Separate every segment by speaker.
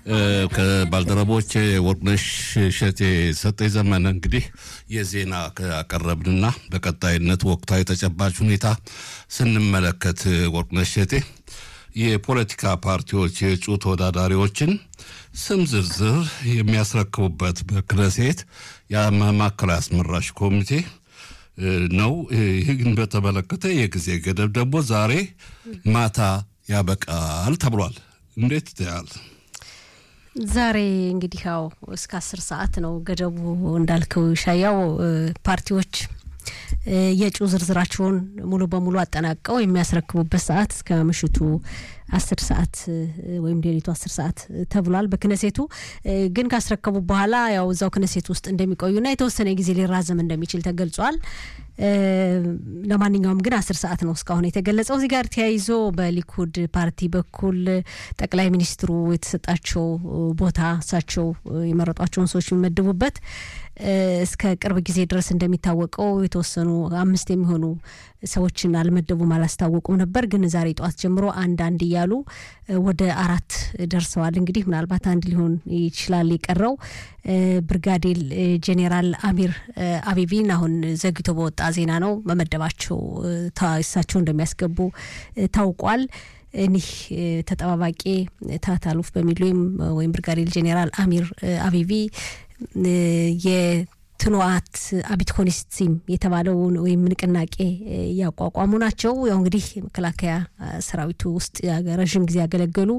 Speaker 1: ከባልደረቦች ወርቅነሽ እሸቴ ሰጠኝ ዘመነ እንግዲህ የዜና አቀረብንና በቀጣይነት ወቅታዊ ተጨባጭ ሁኔታ ስንመለከት ወርቅነሽ እሸቴ የፖለቲካ ፓርቲዎች የእጩ ተወዳዳሪዎችን ስም ዝርዝር የሚያስረክቡበት በክነሴት የማዕከላዊ አስመራጭ ኮሚቴ ነው። ይህን በተመለከተ የጊዜ ገደብ ደግሞ ዛሬ ማታ ያበቃል ተብሏል። እንዴት ይታያል?
Speaker 2: ዛሬ እንግዲህ ያው እስከ አስር ሰዓት ነው ገደቡ እንዳልከው ሻያው ፓርቲዎች የእጩ ዝርዝራቸውን ሙሉ በሙሉ አጠናቀው የሚያስረክቡበት ሰዓት እስከ ምሽቱ አስር ሰዓት ወይም ሌሊቱ አስር ሰዓት ተብሏል። በክነሴቱ ግን ካስረከቡ በኋላ ያው እዛው ክነሴት ውስጥ እንደሚቆዩና የተወሰነ ጊዜ ሊራዘም እንደሚችል ተገልጿል። ለማንኛውም ግን አስር ሰዓት ነው እስካሁን የተገለጸው። እዚህ ጋር ተያይዞ በሊኩድ ፓርቲ በኩል ጠቅላይ ሚኒስትሩ የተሰጣቸው ቦታ እሳቸው የመረጧቸውን ሰዎች የሚመድቡበት እስከ ቅርብ ጊዜ ድረስ እንደሚታወቀው የተወሰኑ አምስት የሚሆኑ ሰዎችን አልመደቡም፣ አላስታወቁም ነበር። ግን ዛሬ ጠዋት ጀምሮ አንድ አንድ እያሉ ወደ አራት ደርሰዋል። እንግዲህ ምናልባት አንድ ሊሆን ይችላል የቀረው። ብርጋዴር ጄኔራል አሚር አቢቢን አሁን ዘግይቶ በወጣ ዜና ነው መመደባቸው እሳቸው እንደሚያስገቡ ታውቋል። እኒህ ተጠባባቂ ታታሉፍ በሚል ወይም ወይም ብርጋዴር ጄኔራል አሚር አቢቢ የትኑዋት አቢት ኮኒስቲም የተባለውን ወይም ንቅናቄ ያቋቋሙ ናቸው። ያው እንግዲህ መከላከያ ሰራዊቱ ውስጥ ረዥም ጊዜ ያገለገሉ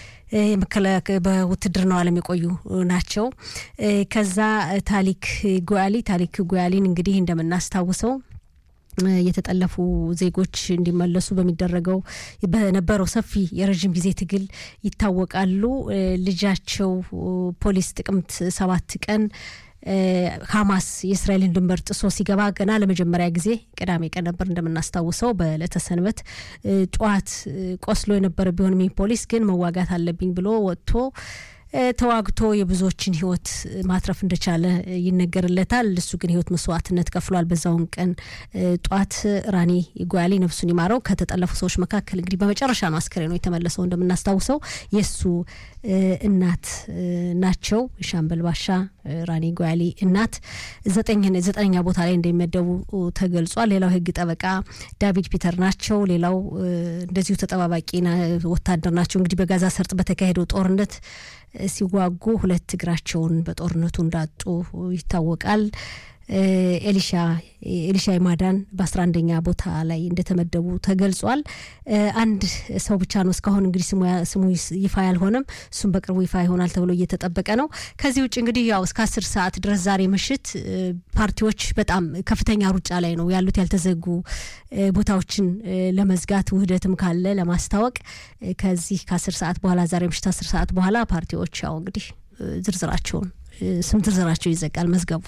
Speaker 2: በውትድርናው ዓለም የቆዩ ናቸው። ከዛ ታሊክ ጉያሊ ታሊክ ጉያሊን እንግዲህ እንደምናስታውሰው የተጠለፉ ዜጎች እንዲመለሱ በሚደረገው በነበረው ሰፊ የረዥም ጊዜ ትግል ይታወቃሉ። ልጃቸው ፖሊስ ጥቅምት ሰባት ቀን ሀማስ የእስራኤልን ድንበር ጥሶ ሲገባ ገና ለመጀመሪያ ጊዜ ቅዳሜ ቀን ነበር እንደምናስታውሰው በዕለተ ሰንበት ጠዋት ቆስሎ የነበረ ቢሆንም ፖሊስ ግን መዋጋት አለብኝ ብሎ ወጥቶ ተዋግቶ የብዙዎችን ሕይወት ማትረፍ እንደቻለ ይነገርለታል። እሱ ግን ሕይወት መስዋዕትነት ከፍሏል። በዛውን ቀን ጧት ራኒ ጓያሊ ነፍሱን ይማረው ከተጠለፉ ሰዎች መካከል እንግዲህ በመጨረሻ ነው አስከሬኑ የተመለሰው። እንደምናስታውሰው የእሱ እናት ናቸው። ሻምበል ባሻ ራኒ ጓያሊ እናት ዘጠነኛ ቦታ ላይ እንደሚመደቡ ተገልጿል። ሌላው የህግ ጠበቃ ዳቪድ ፒተር ናቸው። ሌላው እንደዚሁ ተጠባባቂ ወታደር ናቸው። እንግዲህ በጋዛ ሰርጥ በተካሄደው ጦርነት ሲዋጉ ሁለት እግራቸውን በጦርነቱ እንዳጡ ይታወቃል። ኤሊሻ ኤሊሻ ይማዳን በአስራ አንደኛ ቦታ ላይ እንደተመደቡ ተገልጿል። አንድ ሰው ብቻ ነው እስካሁን እንግዲህ ስሙ ይፋ ያልሆነም፣ እሱም በቅርቡ ይፋ ይሆናል ተብሎ እየተጠበቀ ነው። ከዚህ ውጭ እንግዲህ ያው እስከ አስር ሰዓት ድረስ ዛሬ ምሽት ፓርቲዎች በጣም ከፍተኛ ሩጫ ላይ ነው ያሉት ያልተዘጉ ቦታዎችን ለመዝጋት ውህደትም ካለ ለማስታወቅ ከዚህ ከአስር ሰዓት በኋላ ዛሬ ምሽት አስር ሰዓት በኋላ ፓርቲዎች ያው እንግዲህ ዝርዝራቸውን ስም ዝርዝራቸው ይዘጋል መዝገቡ።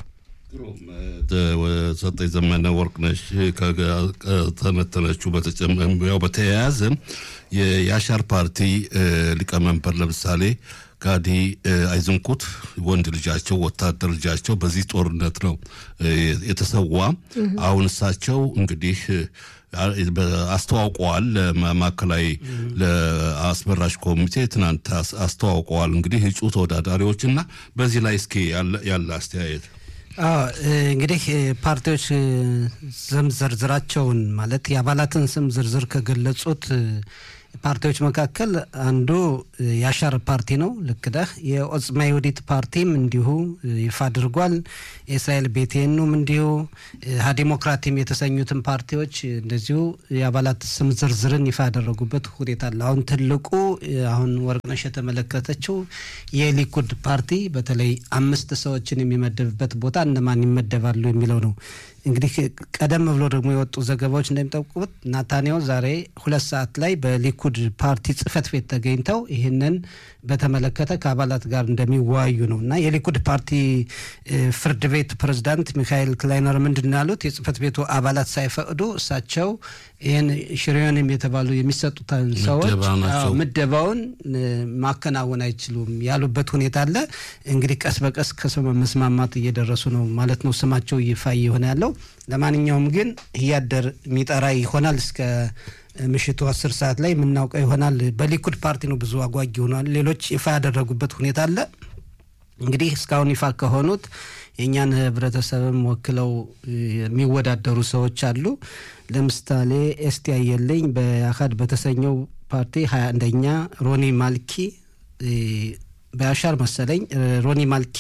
Speaker 1: ሰጠኝ ዘመነ ወርቅነሽ ከተነተነችው ያው በተያያዘ የአሻር ፓርቲ ሊቀመንበር ለምሳሌ ጋዲ አይዝንኩት ወንድ ልጃቸው ወታደር ልጃቸው በዚህ ጦርነት ነው የተሰዋ። አሁን እሳቸው እንግዲህ አስተዋውቀዋል። ማዕከላዊ ለአስመራጭ ኮሚቴ ትናንት አስተዋውቀዋል። እንግዲህ እጩ ተወዳዳሪዎች እና በዚህ ላይ እስኪ ያለ አስተያየት
Speaker 3: እንግዲህ ፓርቲዎች ስም ዝርዝራቸውን ማለት የአባላትን ስም ዝርዝር ከገለጹት ፓርቲዎች መካከል አንዱ የአሻር ፓርቲ ነው። ልክ ነህ። የኦጽማ ይሁዲት ፓርቲም እንዲሁ ይፋ አድርጓል። የእስራኤል ቤቴኑም እንዲሁ ሀዲሞክራቲም የተሰኙትን ፓርቲዎች እንደዚሁ የአባላት ስም ዝርዝርን ይፋ ያደረጉበት ሁኔታ አለ። አሁን ትልቁ አሁን ወርቅነሽ የተመለከተችው የሊኩድ ፓርቲ በተለይ አምስት ሰዎችን የሚመደብበት ቦታ እነማን ይመደባሉ የሚለው ነው። እንግዲህ ቀደም ብሎ ደግሞ የወጡ ዘገባዎች እንደሚጠቁሙት ናታንያሁ ዛሬ ሁለት ሰዓት ላይ በሊኩድ ፓርቲ ጽህፈት ቤት ተገኝተው ይህንን በተመለከተ ከአባላት ጋር እንደሚወያዩ ነው እና የሊኩድ ፓርቲ ፍርድ ቤት ፕሬዝዳንት ሚካኤል ክላይነር ምንድን ነው ያሉት? የጽህፈት ቤቱ አባላት ሳይፈቅዱ እሳቸው ይህን ሽሪዮንም የተባሉ የሚሰጡትን ሰዎች ምደባውን ማከናወን አይችሉም ያሉበት ሁኔታ አለ። እንግዲህ ቀስ በቀስ ከሰው መስማማት እየደረሱ ነው ማለት ነው። ስማቸው ይፋ እየሆነ ያለው ለማንኛውም ግን እያደር የሚጠራ ይሆናል እስከ ምሽቱ አስር ሰዓት ላይ የምናውቀው ይሆናል። በሊኩድ ፓርቲ ነው ብዙ አጓጊ ሆኗል። ሌሎች ይፋ ያደረጉበት ሁኔታ አለ። እንግዲህ እስካሁን ይፋ ከሆኑት የእኛን ህብረተሰብም ወክለው የሚወዳደሩ ሰዎች አሉ። ለምሳሌ ኤስቲ አየለኝ በአካድ በተሰኘው ፓርቲ ሀያ አንደኛ ሮኒ ማልኪ በያሻር መሰለኝ ሮኒ ማልኪ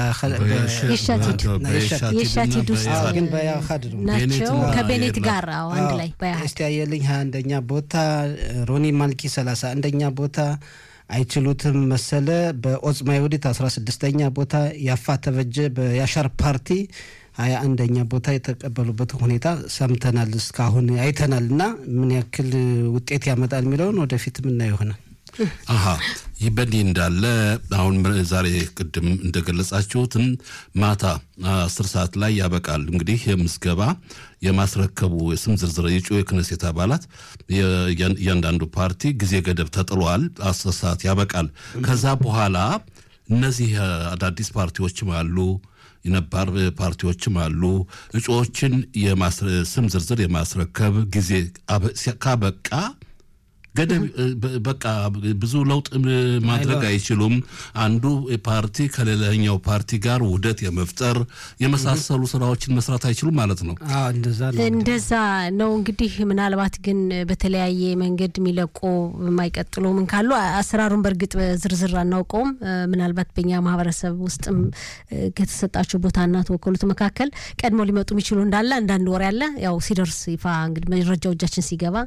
Speaker 2: የሻቲድ ውስጥ
Speaker 3: ግን በያካድ ነው
Speaker 2: ናቸው ከቤኔት ጋር አዎ፣ አንድ ላይ
Speaker 3: እስቲ አየልኝ ሀያ አንደኛ ቦታ፣ ሮኒ ማልኪ ሰላሳ አንደኛ ቦታ፣ አይችሉትም መሰለ በኦጽማ ይሁዲት አስራ ስድስተኛ ቦታ፣ ያፋ ተበጀ በያሻር ፓርቲ ሀያ አንደኛ ቦታ የተቀበሉበት ሁኔታ ሰምተናል፣ እስካሁን አይተናል። እና ምን ያክል ውጤት ያመጣል የሚለውን ወደፊት ምናየው ይሆናል።
Speaker 1: አሀ ይህ በእንዲህ እንዳለ አሁን ዛሬ ቅድም እንደገለጻችሁትን ማታ አስር ሰዓት ላይ ያበቃል። እንግዲህ የምዝገባ የማስረከቡ የስም ዝርዝር የጩ የክነሴት አባላት እያንዳንዱ ፓርቲ ጊዜ ገደብ ተጥሏል። አስር ሰዓት ያበቃል። ከዛ በኋላ እነዚህ አዳዲስ ፓርቲዎችም አሉ የነባር ፓርቲዎችም አሉ። እጩዎችን ስም ዝርዝር የማስረከብ ጊዜ ካበቃ ገደብ በቃ ብዙ ለውጥ ማድረግ አይችሉም። አንዱ ፓርቲ ከሌላኛው ፓርቲ ጋር ውህደት የመፍጠር የመሳሰሉ ስራዎችን መስራት አይችሉም ማለት ነው።
Speaker 2: እንደዛ ነው እንግዲህ። ምናልባት ግን በተለያየ መንገድ የሚለቁ የማይቀጥሉ ምን ካሉ አሰራሩን በእርግጥ በዝርዝር አናውቀውም። ምናልባት በእኛ ማህበረሰብ ውስጥም ከተሰጣቸው ቦታና ተወከሉት መካከል ቀድሞ ሊመጡ የሚችሉ እንዳለ አንዳንድ ወሬ ያለ ያው ሲደርስ ይፋ እንግዲህ መረጃው እጃችን ሲገባ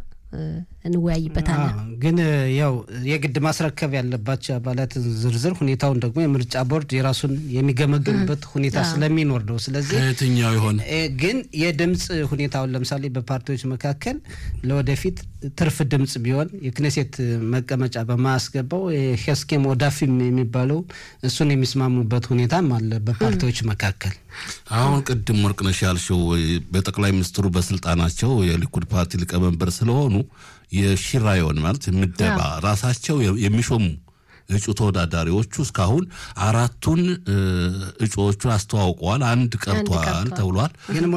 Speaker 2: እንወያይበታለን።
Speaker 3: ግን ያው የግድ ማስረከብ ያለባቸው አባላትን ዝርዝር ሁኔታውን ደግሞ የምርጫ ቦርድ የራሱን የሚገመግምበት ሁኔታ ስለሚኖር ነው። ስለዚህ
Speaker 1: ከየትኛው ይሆን
Speaker 3: ግን የድምፅ ሁኔታውን ለምሳሌ በፓርቲዎች መካከል ለወደፊት ትርፍ ድምፅ ቢሆን የክኔሴት መቀመጫ በማያስገባው ሄስኬም ወዳፊም የሚባለው እሱን የሚስማሙበት ሁኔታም አለ በፓርቲዎች መካከል።
Speaker 1: አሁን ቅድም ወርቅነሽ ያልሽው በጠቅላይ ሚኒስትሩ በስልጣናቸው የሊኩድ ፓርቲ ሊቀመንበር ስለሆኑ የሽራዮን ማለት ምደባ ራሳቸው የሚሾሙ እጩ ተወዳዳሪዎቹ እስካሁን አራቱን እጩዎቹን አስተዋውቀዋል። አንድ ቀርቷል ተብሏል።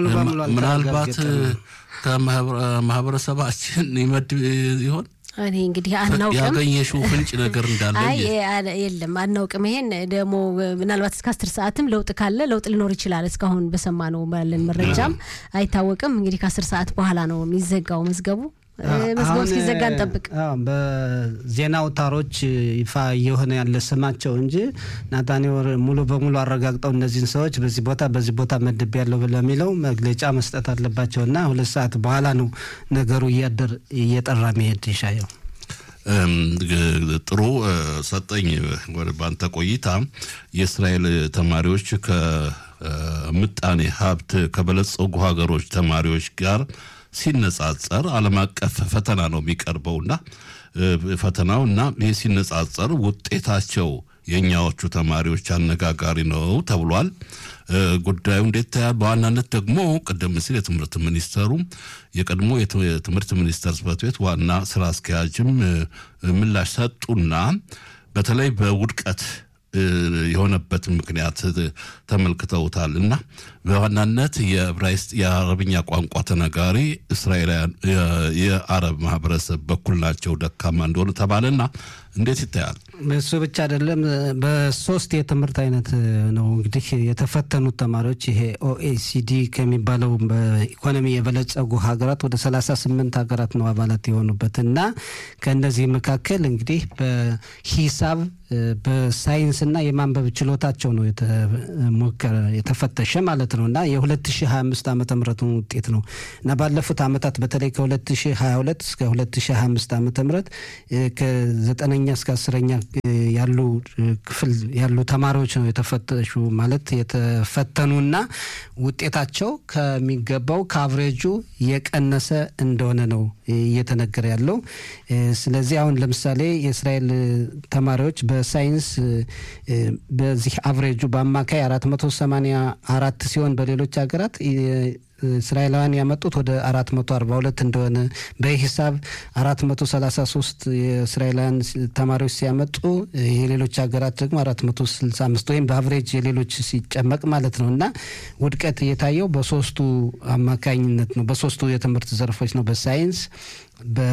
Speaker 1: ምናልባት ከማህበረሰባችን ይመድብ ይሆን?
Speaker 2: እኔ እንግዲህ አናውቅም።
Speaker 1: ያገኘሽው ፍንጭ ነገር እንዳለ
Speaker 2: አይ የለም አናውቅም። ይሄን ደግሞ ምናልባት እስከ አስር ሰዓትም ለውጥ ካለ ለውጥ ሊኖር ይችላል። እስካሁን በሰማነው ባለን መረጃም አይታወቅም። እንግዲህ ከአስር ሰዓት በኋላ ነው የሚዘጋው መዝገቡ። መዝገቡ እስኪዘጋ እንጠብቅ።
Speaker 3: በዜና አውታሮች ይፋ እየሆነ ያለ ስማቸው እንጂ ናታኒወር ሙሉ በሙሉ አረጋግጠው እነዚህን ሰዎች በዚህ ቦታ በዚህ ቦታ መድብ ያለው ለሚለው መግለጫ መስጠት አለባቸው እና ሁለት ሰዓት በኋላ ነው ነገሩ እያደር እየጠራ መሄድ ይሻየው።
Speaker 1: ጥሩ ሰጠኝ። ወደ ባንተ ቆይታ የእስራኤል ተማሪዎች ከምጣኔ ሀብት ከበለጸጉ ሀገሮች ተማሪዎች ጋር ሲነጻጸር ዓለም አቀፍ ፈተና ነው የሚቀርበውና ፈተናው እና ይህ ሲነጻጸር ውጤታቸው የእኛዎቹ ተማሪዎች አነጋጋሪ ነው ተብሏል። ጉዳዩ እንዴት ታያል? በዋናነት ደግሞ ቀደም ሲል የትምህርት ሚኒስተሩ የቀድሞ የትምህርት ሚኒስተር ጽሕፈት ቤት ዋና ስራ አስኪያጅም ምላሽ ሰጡና በተለይ በውድቀት የሆነበትን ምክንያት ተመልክተውታል እና በዋናነት የዕብራይስጥ የአረብኛ ቋንቋ ተነጋሪ እስራኤላውያን የአረብ ማህበረሰብ በኩል ናቸው ደካማ እንደሆነ ተባለና እንዴት ይታያል?
Speaker 3: እሱ ብቻ አይደለም። በሶስት የትምህርት አይነት ነው እንግዲህ የተፈተኑት ተማሪዎች ይሄ ኦኤሲዲ ከሚባለው በኢኮኖሚ የበለጸጉ ሀገራት ወደ ሰላሳ ስምንት ሀገራት ነው አባላት የሆኑበት እና ከእነዚህ መካከል እንግዲህ በሂሳብ በሳይንስና የማንበብ ችሎታቸው ነው የተሞከረ የተፈተሸ ማለት ነው እና የ2025 ዓመተ ምህረቱን ውጤት ነው እና ባለፉት ዓመታት በተለይ ከ2022 እስከ 2025 ዓመተ ምህረት ከዘጠነኛ እስከ አስረኛ ያሉ ክፍል ያሉ ተማሪዎች ነው የተፈተሹ ማለት የተፈተኑና ውጤታቸው ከሚገባው ከአቭሬጁ የቀነሰ እንደሆነ ነው እየተነገረ ያለው። ስለዚህ አሁን ለምሳሌ የእስራኤል ተማሪዎች በሳይንስ በዚህ አቭሬጁ በአማካይ 484 ሲሆን በሌሎች ሀገራት እስራኤላውያን ያመጡት ወደ አራት መቶ አርባ ሁለት እንደሆነ በሂሳብ አራት መቶ ሰላሳ ሶስት የእስራኤላውያን ተማሪዎች ሲያመጡ የሌሎች ሀገራት ደግሞ አራት መቶ ስልሳ አምስት ወይም በአቨሬጅ የሌሎች ሲጨመቅ ማለት ነው እና ውድቀት የታየው በሶስቱ አማካኝነት ነው። በሶስቱ የትምህርት ዘርፎች ነው። በሳይንስ በ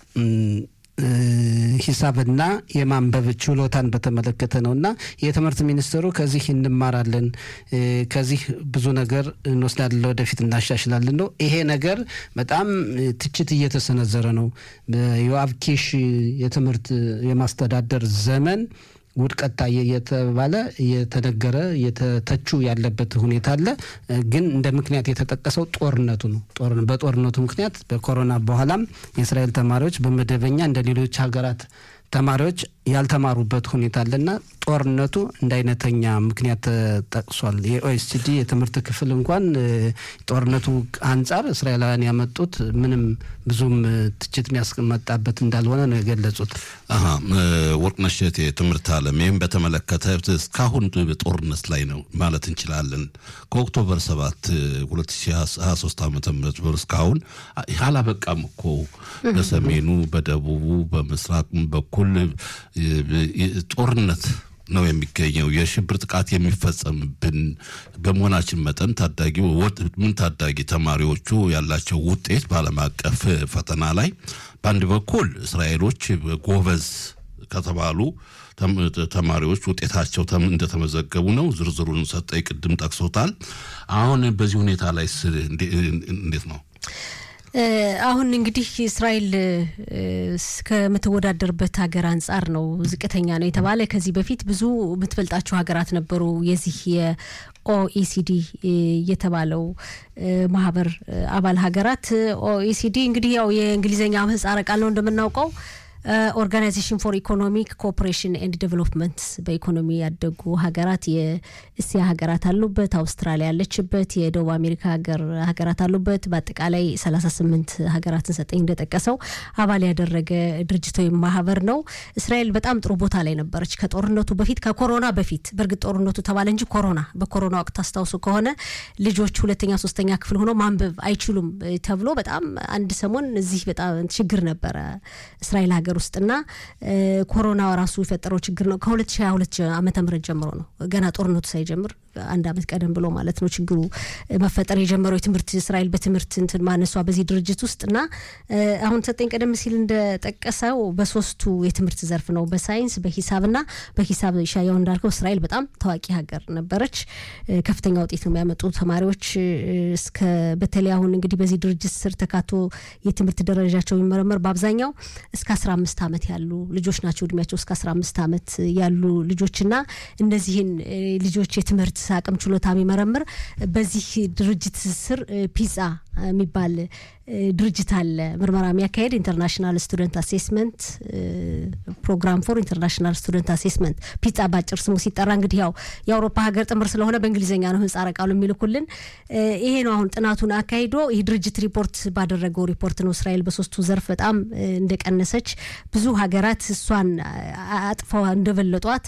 Speaker 3: ሂሳብና የማንበብ ችሎታን በተመለከተ ነው እና የትምህርት ሚኒስትሩ ከዚህ እንማራለን፣ ከዚህ ብዙ ነገር እንወስዳለን፣ ወደፊት እናሻሽላለን ነው። ይሄ ነገር በጣም ትችት እየተሰነዘረ ነው። በዮአብ ኪሽ የትምህርት የማስተዳደር ዘመን ውድቀት ታየ እየተባለ እየተነገረ እየተተቹ ያለበት ሁኔታ አለ። ግን እንደ ምክንያት የተጠቀሰው ጦርነቱ ነው። በጦርነቱ ምክንያት በኮሮና በኋላም የእስራኤል ተማሪዎች በመደበኛ እንደ ሌሎች ሀገራት ተማሪዎች ያልተማሩበት ሁኔታ አለና ጦርነቱ እንደ አይነተኛ ምክንያት ተጠቅሷል። የኦኤስሲዲ የትምህርት ክፍል እንኳን ጦርነቱ አንጻር እስራኤላውያን ያመጡት ምንም ብዙም ትችት የሚያስመጣበት እንዳልሆነ ነው የገለጹት።
Speaker 1: ወርቅነሽ እቴ የትምህርት ዓለም ይህም በተመለከተ እስካሁን ጦርነት ላይ ነው ማለት እንችላለን። ከኦክቶበር 7 2023 ዓ ም እስካሁን አላበቃም እኮ በሰሜኑ፣ በደቡቡ፣ በምስራቅ በኩል ጦርነት ነው የሚገኘው። የሽብር ጥቃት የሚፈጸምብን በመሆናችን መጠን ታዳጊ ምን ታዳጊ ተማሪዎቹ ያላቸው ውጤት በዓለም አቀፍ ፈተና ላይ በአንድ በኩል እስራኤሎች ጎበዝ ከተባሉ ተማሪዎች ውጤታቸው እንደተመዘገቡ ነው። ዝርዝሩን ሰጠኝ ቅድም ጠቅሶታል። አሁን በዚህ ሁኔታ ላይ እንዴት ነው?
Speaker 2: አሁን እንግዲህ እስራኤል ከምትወዳደርበት ሀገር አንጻር ነው ዝቅተኛ ነው የተባለ። ከዚህ በፊት ብዙ የምትበልጣቸው ሀገራት ነበሩ። የዚህ የኦኢሲዲ የተባለው ማህበር አባል ሀገራት ኦኢሲዲ እንግዲህ ያው የእንግሊዝኛ ምህጻረ ቃል ነው እንደምናውቀው ኦርጋናይዜሽን ፎር ኢኮኖሚክ ኮኦፕሬሽን ኤንድ ዴቨሎፕመንት በኢኮኖሚ ያደጉ ሀገራት የእስያ ሀገራት አሉበት፣ አውስትራሊያ ያለችበት፣ የደቡብ አሜሪካ ሀገር ሀገራት አሉበት። በአጠቃላይ 38 ሀገራትን ሰጠኝ እንደጠቀሰው አባል ያደረገ ድርጅት ወይም ማህበር ነው። እስራኤል በጣም ጥሩ ቦታ ላይ ነበረች ከጦርነቱ በፊት ከኮሮና በፊት። በእርግጥ ጦርነቱ ተባለ እንጂ ኮሮና በኮሮና ወቅት አስታውሱ ከሆነ ልጆች ሁለተኛ ሶስተኛ ክፍል ሆነው ማንበብ አይችሉም ተብሎ በጣም አንድ ሰሞን እዚህ በጣም ችግር ነበረ እስራኤል ሀገር ሀገር ውስጥና ኮሮና ራሱ የፈጠረው ችግር ነው። ከ2022 ዓመተ ምህረት ጀምሮ ነው ገና ጦርነቱ ሳይጀምር አንድ አመት ቀደም ብሎ ማለት ነው ችግሩ መፈጠር የጀመረው የትምህርት እስራኤል በትምህርት እንትን ማነሷ በዚህ ድርጅት ውስጥ እና አሁን ሰጠኝ ቀደም ሲል እንደጠቀሰው በሶስቱ የትምህርት ዘርፍ ነው በሳይንስ በሂሳብና በሂሳብ ሻያው እንዳልከው እስራኤል በጣም ታዋቂ ሀገር ነበረች። ከፍተኛ ውጤት ነው የሚያመጡ ተማሪዎች እስከ በተለይ አሁን እንግዲህ በዚህ ድርጅት ስር ተካቶ የትምህርት ደረጃቸው የሚመረመር በአብዛኛው እስከ አስራ አምስት ዓመት ያሉ ልጆች ናቸው። እድሜያቸው እስከ አስራ አምስት ዓመት ያሉ ልጆችና እነዚህን ልጆች የትምህርት አቅም ችሎታ የሚመረምር በዚህ ድርጅት ስር ፒዛ የሚባል ድርጅት አለ ምርመራ የሚያካሄድ ኢንተርናሽናል ስቱደንት አሴስመንት ፕሮግራም ፎር ኢንተርናሽናል ስቱደንት አሴስመንት ፒጻ ባጭር ስሙ ሲጠራ እንግዲህ ያው የአውሮፓ ሀገር ጥምር ስለሆነ በእንግሊዝኛ ነው ምህጻረ ቃሉ የሚልኩልን ይሄ ነው አሁን ጥናቱን አካሂዶ ይህ ድርጅት ሪፖርት ባደረገው ሪፖርት ነው እስራኤል በሶስቱ ዘርፍ በጣም እንደቀነሰች ብዙ ሀገራት እሷን አጥፈው እንደበለጧት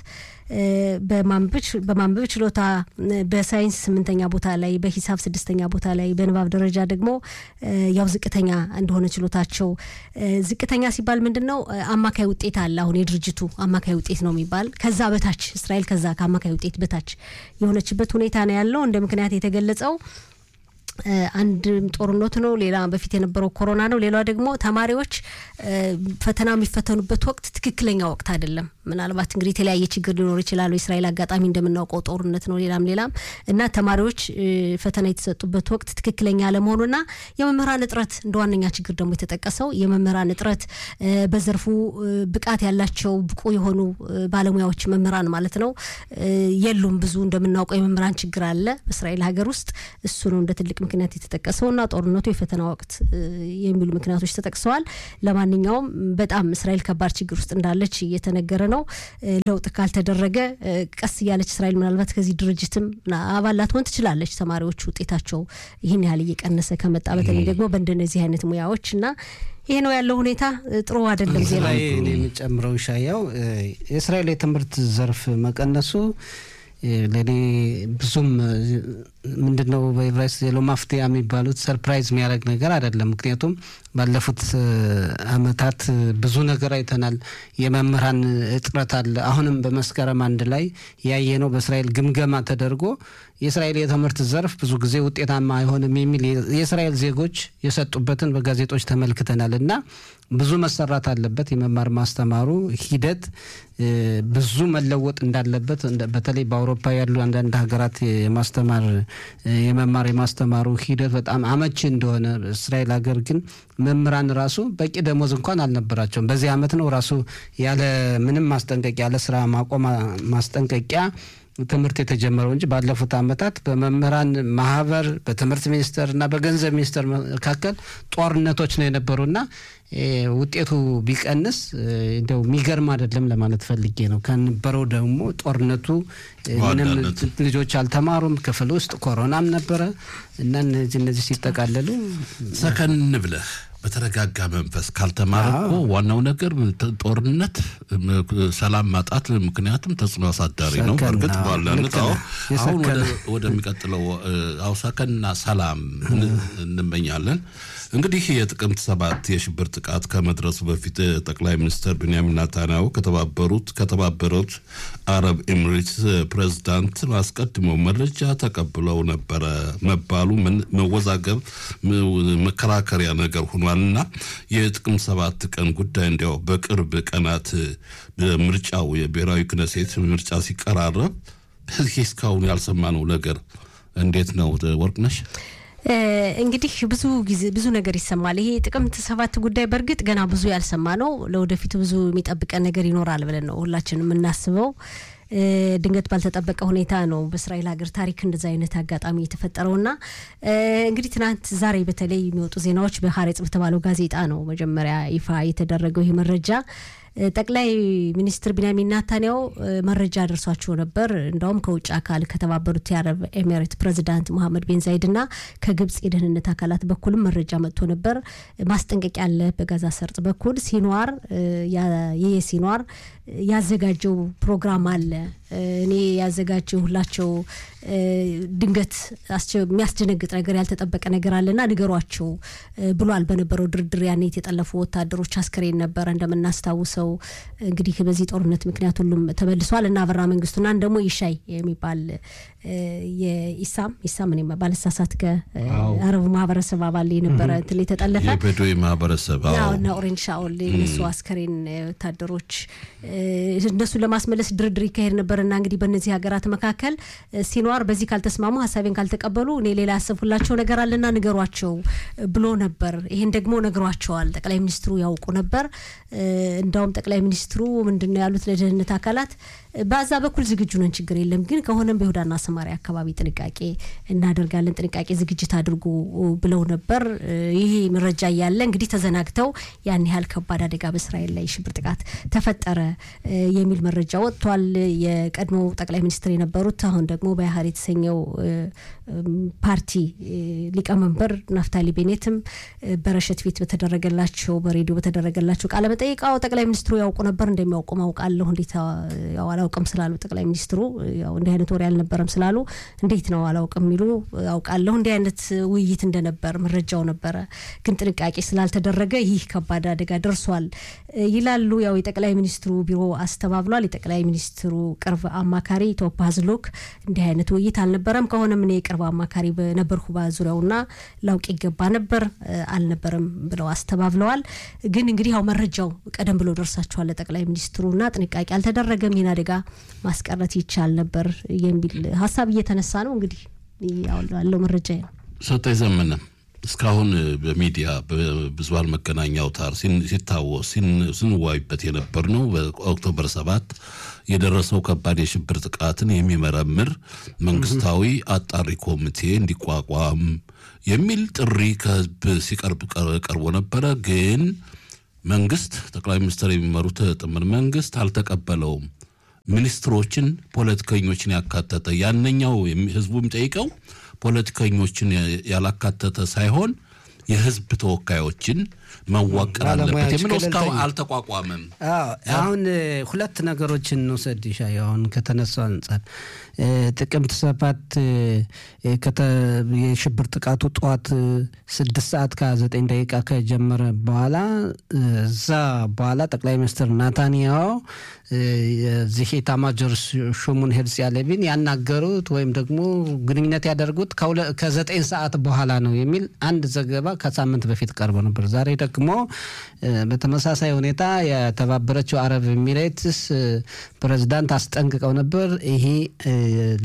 Speaker 2: በማንበብ ችሎታ በሳይንስ ስምንተኛ ቦታ ላይ በሂሳብ ስድስተኛ ቦታ ላይ በንባብ ደረጃ ደግሞ ያው ዝቅተኛ እንደሆነ ችሎታቸው ዝቅተኛ ሲባል ምንድን ነው አማካይ ውጤት አለ አሁን የድርጅቱ አማካይ ውጤት ነው የሚባል ከዛ በታች እስራኤል ከዛ ከአማካይ ውጤት በታች የሆነችበት ሁኔታ ነው ያለው እንደ ምክንያት የተገለጸው አንድም ጦርነቱ ነው። ሌላ በፊት የነበረው ኮሮና ነው። ሌላ ደግሞ ተማሪዎች ፈተና የሚፈተኑበት ወቅት ትክክለኛ ወቅት አይደለም። ምናልባት እንግዲህ የተለያየ ችግር ሊኖር ይችላል። የእስራኤል አጋጣሚ እንደምናውቀው ጦርነት ነው፣ ሌላም ሌላም እና ተማሪዎች ፈተና የተሰጡበት ወቅት ትክክለኛ አለመሆኑና የመምህራን እጥረት እንደ ዋነኛ ችግር ደግሞ የተጠቀሰው የመምህራን እጥረት በዘርፉ ብቃት ያላቸው ብቁ የሆኑ ባለሙያዎች መምህራን ማለት ነው የሉም። ብዙ እንደምናውቀው የመምህራን ችግር አለ በእስራኤል ሀገር ውስጥ እሱ ነው እንደ ትልቅ ምክንያት የተጠቀሰው እና ጦርነቱ የፈተና ወቅት የሚሉ ምክንያቶች ተጠቅሰዋል። ለማንኛውም በጣም እስራኤል ከባድ ችግር ውስጥ እንዳለች እየተነገረ ነው። ለውጥ ካልተደረገ ቀስ እያለች እስራኤል ምናልባት ከዚህ ድርጅትም አባል ላትሆን ትችላለች። ተማሪዎች ውጤታቸው ይህን ያህል እየቀነሰ ከመጣ በተለይ ደግሞ በእንደነዚህ አይነት ሙያዎች እና ይሄ ነው ያለው ሁኔታ ጥሩ አይደለም። ዜና
Speaker 3: የሚጨምረው ሻያው የእስራኤል የትምህርት ዘርፍ መቀነሱ ለእኔ ብዙም ምንድን ነው በኤቨራይስት ዜሎ ማፍትያ የሚባሉት ሰርፕራይዝ የሚያደርግ ነገር አይደለም። ምክንያቱም ባለፉት አመታት ብዙ ነገር አይተናል። የመምህራን እጥረት አለ። አሁንም በመስከረም አንድ ላይ ያየነው በእስራኤል ግምገማ ተደርጎ የእስራኤል የትምህርት ዘርፍ ብዙ ጊዜ ውጤታማ አይሆንም የሚል የእስራኤል ዜጎች የሰጡበትን በጋዜጦች ተመልክተናል እና ብዙ መሰራት አለበት። የመማር ማስተማሩ ሂደት ብዙ መለወጥ እንዳለበት በተለይ በአውሮፓ ያሉ አንዳንድ ሀገራት የማስተማር የመማር የማስተማሩ ሂደት በጣም አመቺ እንደሆነ እስራኤል ሀገር ግን መምህራን ራሱ በቂ ደሞዝ እንኳን አልነበራቸውም። በዚህ አመት ነው ራሱ ያለ ምንም ማስጠንቀቂያ ያለ ስራ ማቆም ማስጠንቀቂያ ትምህርት የተጀመረው እንጂ ባለፉት አመታት በመምህራን ማህበር በትምህርት ሚኒስቴር እና በገንዘብ ሚኒስቴር መካከል ጦርነቶች ነው የነበሩና ውጤቱ ቢቀንስ እንደው የሚገርም አይደለም ለማለት ፈልጌ ነው። ከነበረው ደግሞ ጦርነቱ ምንም ልጆች አልተማሩም፣ ክፍል ውስጥ ኮሮናም ነበረ እና እነዚህ እነዚህ ሲጠቃለሉ
Speaker 1: ሰከን ብለህ በተረጋጋ መንፈስ ካልተማረ እኮ ዋናው ነገር ጦርነት፣ ሰላም ማጣት ምክንያቱም ተጽዕኖ አሳዳሪ ነው። በእርግጥ ባለነት አሁን ወደሚቀጥለው አውሳከንና ሰላም እንመኛለን። እንግዲህ የጥቅምት ሰባት የሽብር ጥቃት ከመድረሱ በፊት ጠቅላይ ሚኒስትር ቤንያሚን ናታንያሁ ከተባበሩት ከተባበሩት አረብ ኤሚሬትስ ፕሬዝዳንት አስቀድመው መረጃ ተቀብለው ነበረ መባሉ መወዛገብ መከራከሪያ ነገር ሆኗልና የጥቅምት ሰባት ቀን ጉዳይ እንዲያው በቅርብ ቀናት ምርጫው የብሔራዊ ክነሴት ምርጫ ሲቀራረብ በዚህ እስካሁን ያልሰማነው ነገር እንዴት ነው ወርቅነሽ?
Speaker 2: እንግዲህ ብዙ ጊዜ ብዙ ነገር ይሰማል። ይሄ ጥቅምት ሰባት ጉዳይ በእርግጥ ገና ብዙ ያልሰማ ነው። ለወደፊቱ ብዙ የሚጠብቀን ነገር ይኖራል ብለን ነው ሁላችንም የምናስበው። ድንገት ባልተጠበቀ ሁኔታ ነው በእስራኤል ሀገር ታሪክ እንደዚ አይነት አጋጣሚ የተፈጠረውና እንግዲህ ትናንት ዛሬ በተለይ የሚወጡ ዜናዎች በሀሬጽ በተባለው ጋዜጣ ነው መጀመሪያ ይፋ የተደረገው ይህ መረጃ። ጠቅላይ ሚኒስትር ቢንያሚን ናታንያሁ መረጃ ደርሷቸው ነበር። እንዳውም ከውጭ አካል ከተባበሩት የአረብ ኤሚሬት ፕሬዚዳንት ሙሐመድ ቤን ዛይድ እና ከግብጽ የደህንነት አካላት በኩልም መረጃ መጥቶ ነበር። ማስጠንቀቂያ አለ በጋዛ ሰርጥ በኩል ሲኗር ይህ ሲኗር ያዘጋጀው ፕሮግራም አለ። እኔ ያዘጋጀሁላቸው ድንገት የሚያስደነግጥ ነገር ያልተጠበቀ ነገር አለና ንገሯቸው ብሏል። በነበረው ድርድር ያኔ የተጠለፉ ወታደሮች አስከሬን ነበረ እንደምናስታውሰው። እንግዲህ በዚህ ጦርነት ምክንያት ሁሉም ተመልሷል እና አበራ መንግስቱና ደግሞ ይሻይ የሚባል የኢሳም ኢሳም እኔ ባለሳሳት ከአረቡ ማህበረሰብ አባል የነበረ እንትን የተጠለፈ
Speaker 1: የበዶዊ ማህበረሰብ
Speaker 2: እና ኦሬንጅ ሻኦል የነሱ አስከሬን ወታደሮች እነሱን ለማስመለስ ድርድር ይካሄድ ነበርና እንግዲህ በእነዚህ ሀገራት መካከል ሲኗር በዚህ ካልተስማሙ ሀሳቤን ካልተቀበሉ እኔ ሌላ ያሰብኩላቸው ነገር አለና ንገሯቸው ብሎ ነበር። ይሄን ደግሞ ነግሯቸዋል። ጠቅላይ ሚኒስትሩ ያውቁ ነበር። እንዳውም ጠቅላይ ሚኒስትሩ ምንድን ነው ያሉት ለደህንነት አካላት በዛ በኩል ዝግጁ ነን፣ ችግር የለም ግን ከሆነም በይሁዳና ሰማሪያ አካባቢ ጥንቃቄ እናደርጋለን፣ ጥንቃቄ ዝግጅት አድርጉ ብለው ነበር። ይሄ መረጃ እያለ እንግዲህ ተዘናግተው ያን ያህል ከባድ አደጋ በእስራኤል ላይ ሽብር ጥቃት ተፈጠረ የሚል መረጃ ወጥቷል። የቀድሞው ጠቅላይ ሚኒስትር የነበሩት አሁን ደግሞ በያህር የተሰኘው ፓርቲ ሊቀመንበር ናፍታሊ ቤኔትም በረሸት ቤት በተደረገላቸው በሬዲዮ በተደረገላቸው ቃለ መጠይቃው ጠቅላይ ሚኒስትሩ ያውቁ ነበር እንደሚያውቁ ማውቃለሁ እንዴት አላውቅም ስላሉ ጠቅላይ ሚኒስትሩ ያው እንዲህ አይነት ወሬ አልነበረም ስላሉ እንዴት ነው አላውቅም የሚሉ አውቃለሁ እንዲህ አይነት ውይይት እንደነበር መረጃው ነበረ፣ ግን ጥንቃቄ ስላልተደረገ ይህ ከባድ አደጋ ደርሷል ይላሉ። ያው የጠቅላይ ሚኒስትሩ ቢሮ አስተባብሏል። የጠቅላይ ሚኒስትሩ ቅርብ አማካሪ ቶፕ ሀዝሎክ እንዲህ አይነት ውይይት አልነበረም፣ ከሆነም እኔ የቅርብ አማካሪ በነበርኩ በዙሪያውና ላውቅ ይገባ ነበር አልነበረም ብለው አስተባብለዋል። ግን እንግዲህ ያው መረጃው ቀደም ብሎ ደርሳቸዋል ለጠቅላይ ሚኒስትሩና ጥንቃቄ አልተደረገም ይህን አደጋ ማስቀረት ይቻል ነበር የሚል ሀሳብ እየተነሳ ነው። እንግዲህ ያለው መረጃ ነው።
Speaker 1: ሰጠኝ ዘመነ እስካሁን በሚዲያ በብዙሃን መገናኛ አውታር ሲታወስ ስንዋይበት የነበር ነው። በኦክቶበር ሰባት የደረሰው ከባድ የሽብር ጥቃትን የሚመረምር መንግስታዊ አጣሪ ኮሚቴ እንዲቋቋም የሚል ጥሪ ከህዝብ ሲቀርብ ቀርቦ ነበረ። ግን መንግስት ጠቅላይ ሚኒስትር የሚመሩት ጥምር መንግስት አልተቀበለውም። ሚኒስትሮችን፣ ፖለቲከኞችን ያካተተ ያነኛው ህዝቡ የሚጠይቀው ፖለቲከኞችን ያላካተተ ሳይሆን የህዝብ ተወካዮችን መዋቀር አለበት
Speaker 3: ባለሙያዎች
Speaker 1: የሚለው እስካሁን
Speaker 3: ገለልተኛ።
Speaker 1: አልተቋቋመም።
Speaker 3: አዎ አሁን እ፣ ሁለት ነገሮችን እንውሰድ ይሻ አሁን ከተነሳው አንጻር እ፣ ጥቅምት ሰባት እ፣ እ፣ ከተ- የሽብር ጥቃቱ ጠዋት እ፣ ስድስት ሰዓት ከዘጠኝ ደቂቃ ከጀመረ በኋላ እ፣ እዛ በኋላ ጠቅላይ ሚኒስትር ናታንያሁ እ፣ የዚህ ኤታማዦር ሹሙን ሄርሲ ያለቪን ያናገሩት ወይም ደግሞ ግንኙነት ያደርጉት ከሁለ- ከዘጠኝ ሰዓት በኋላ ነው የሚል አንድ ዘገባ ከሳምንት በፊት ቀርቦ ነበር። ዛሬ ደግሞ እ፣ በተመሳሳይ ሁኔታ የተባበረችው አረብ ኤሚሬትስ እ፣ ፕሬዝዳንት አስጠንቅቀው ነበር። ይሄ እ፣